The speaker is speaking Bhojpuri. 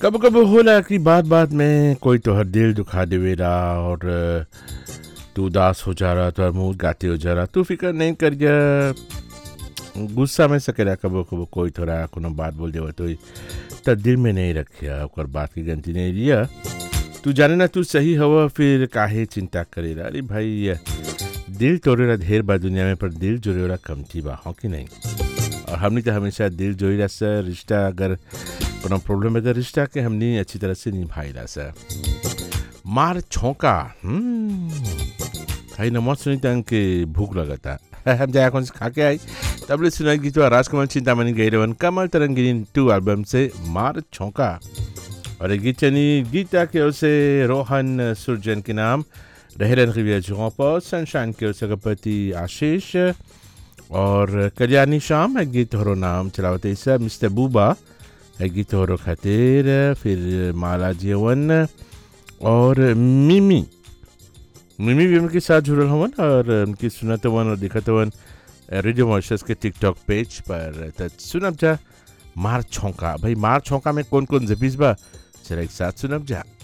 कब कब होला कि बात बात में कोई तोहर दिल दुखा देवेला और अ, तू उदास हो जा रहा तोहर मुंह गाते हो जा रहा तू फिक्र नहीं करिया गुस्सा में सकेला कबो कबो कोई थोड़ा कोनो बात बोल देवा तो त दिल में नहीं रखिया ओकर बात की गलती नहीं लिया तू जाने ना तू सही हवा फिर काहे चिंता करेला अरे भाई अ, दिल तोड़ेला ढेर बा दुनिया में पर दिल जोड़ेला कमती बा हो कि नहीं और हमने तो हमेशा दिल जोड़ेला सर रिश्ता अगर कोनो प्रॉब्लम है तो रिश्ता के हमने अच्छी तरह से निभाइला सर मार छोंका हम्म, खाई नमत सुनी तंग के भूख लगता हम जाया कौन से खा के आई तब ले सुनाई गीत राजकमल चिंतामणि गैरवन कमल तरंगिनी टू एल्बम से मार छोंका और ये गीत चनी गीता के ओर से रोहन सुरजन के नाम रहरन रिविया जगहों पर सनशाइन के ओर से गणपति आशीष और कल्याणी शाम है गीत हरो नाम चलावते सब मिस्टर बूबा है गीत हरो खातिर फिर माला जीवन और मिमी मिमी भी उनके साथ जुड़ल हवन और उनकी सुनत हवन और दिखत हवन रेडियो मॉइस्चर्स के टिकटॉक पेज पर त सुनब जा मार छौका भाई मार छौका में कौन कौन जपीस बा चला एक साथ सुनब जा